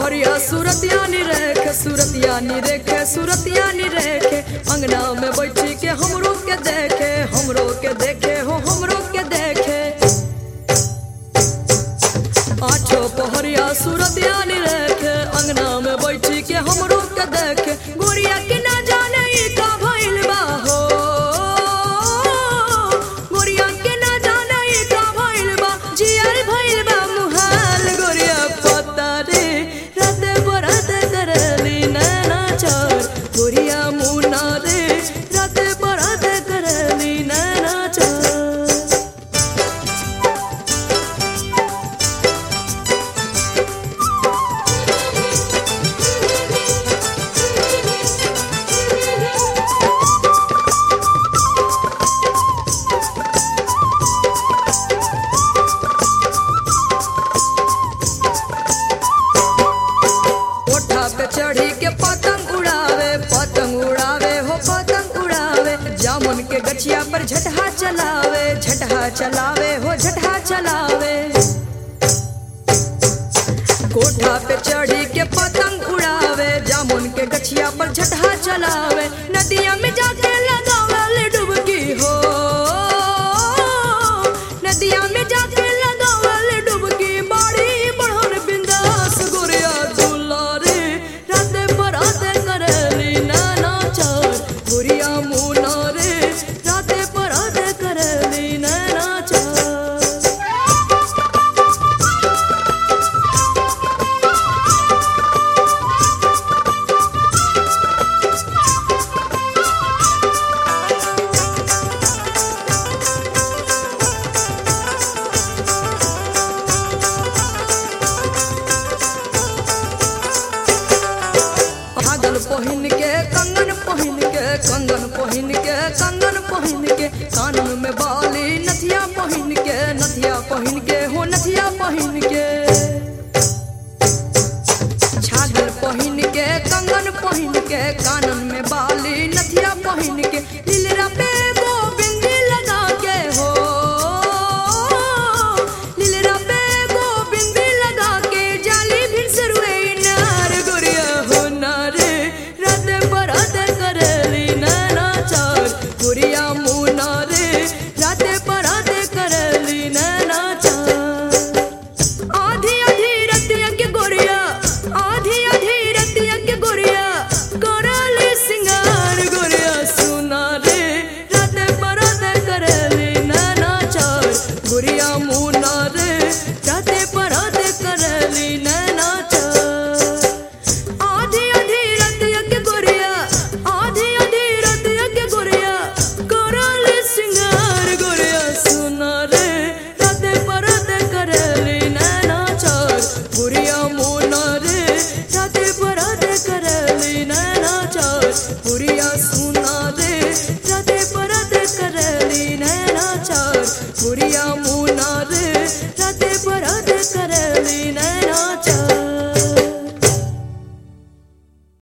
पहरिया सूरतिया नी रेखे सूरतिया नी रेखे सूरतिया नी रेखे अंगना में बैठी के हमरो के देखे हमरो के देखे हो हमरो के देखे आठो पहरिया सूरतिया नी रेखे अंगना में बैठी के हमरो के देखे गोरिया के ना जाने ई का भइल बा हो गोरिया के ना जाने ई का भइल बा जियर भइल बा मुहाल गोरिया पता रे राते बराते करली नैना चार गोरिया मुना रे राते बराते करली नैना चार कोठा पे चढ़ी के पतंग उड़ावे पतंग उड़ावे हो पतंग उड़ावे जामुन के गछिया पर झटहा चलावे झटहा चलावे हो झटहा चलावे कोठा पे चढ़ी के पतंग उड़ावे जामुन के गछिया पर झटहा चलावे नदिया में जाके लगावल डुबकी हो नदिया में जाके लगावल डुबकी बाड़ी बढ़न बिंदास गोरिया दुलारे राते बराते करली नाना चार गोरिया मुना रे राते बराते करली नाना चार पागल पहिन के कंगन पहिन के कंगन पहिन के कंगन पहिन के कानून में बाली नथिया पहिन के नथिया पहिन के हो नथिया पहिन के छागल पहिन के कंगन पहिन के कानून में बाली नथिया पहिन के लीलरा पे गो बिंदी लगा के हो लीलरा पे गो बिंदी लगा के जाली भी सरुए नार गोरिया हो नारे राते बराते करली नाना चार गोरिया मुना रे राते बराते करली नाना चार आधी आधी रतिया के गोरिया आधी आधी रतिया के गोरिया करली सिंगार गोरिया सुना रे राते बराते करली नाना चार गोरिया मुना रे राते बराते करली नाना चार आधी आधी रतिया के गोरिया आधी आधी रतिया के गोरिया करली सिंगार गोरिया सुना रे राते परते करली नैना चार गोरिया मोना रे राते परते करली नैना चार गोरिया